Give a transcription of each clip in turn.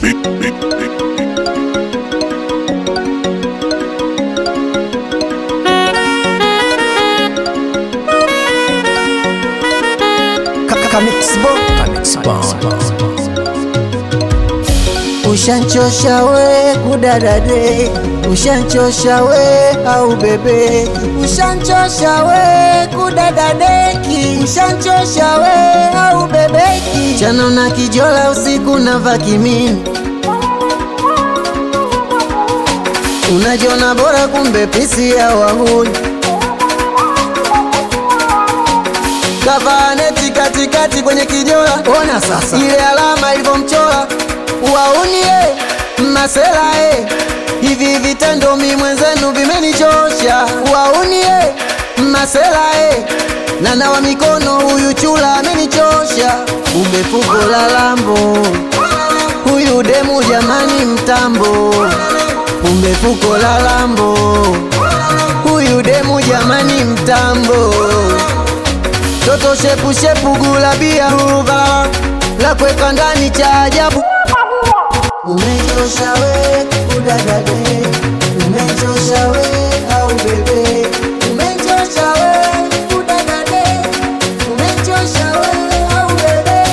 Ushanchosha we kudadade, ushanchosha we au bebe, ushanchosha we kudadadeki, ushanchosha we au bebeki, chano na kijola usiku na vakimini, unajiona bora kumbe pisi ya wahuni kavaneti katikati kwenye kijola, ona sasa ile alama ilivyomchora waunie masela e, hivi vitendo mi mwenzenu vimenichosha. Waunie masela e, na nawa mikono, huyu chula amenichosha. Umefuko la lambo, huyu demu jamani mtambo. Umefuko la lambo, huyu demu jamani mtambo. Toto shepu shepu gulabia ruva la kweka ndani cha ajabu Umechosha we kudadade, umechosha we au bebe, umechosha we kudadade, umechosha we au bebe.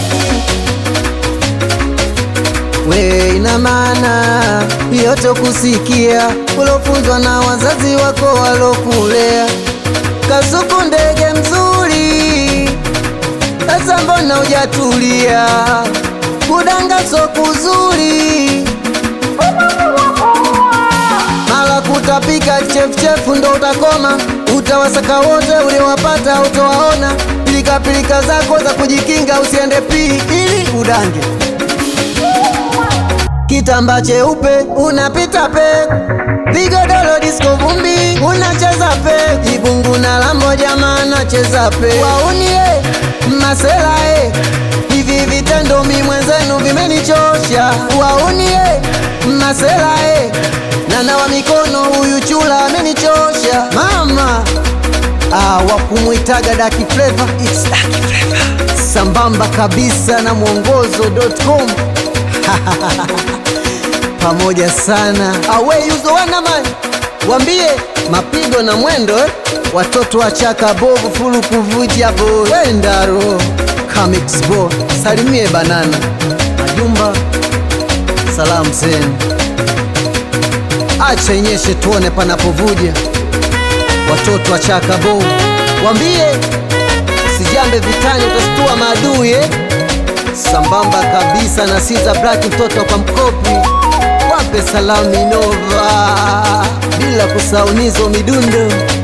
We ina maana yote kusikia ulofunzwa na wazazi wako walokulea. Kasuku ndege mzuri, sasa mbona hujatulia? Kudanga so kuzuri, mala kutapika chefuchefu ndo utakoma. Utawasaka wote uliowapata utowaona. Pilika pilika zako za kujikinga usiende pii ili udange. Kitamba cheupe unapita pe, vigodoro disco vumbi unacheza pe, ibungu na lambo jamaa nacheza pe, waunie masela e hivi vitendo mi mwenzenu vimenichosha. Waunie masela e na nawa mikono, huyu chula amenichosha mama. Ah, wakumwitaga Daki Flavor, it's Daki Flavor sambamba kabisa na mwongozo.com pamoja sana awe yuzo wanaman wambie mapigo na mwendo eh? watoto wa chaka bovu fulu kuvuja bo wendaro Comics bo salimie banana majumba salamu zenu acha inyeshe tuone panapovuja watoto wa chaka bovu wambie sijambe vitani utastua maadui eh? sambamba kabisa na Siza Black mtoto kwa mkopi wape salamu Minova bila kusaunizo midundo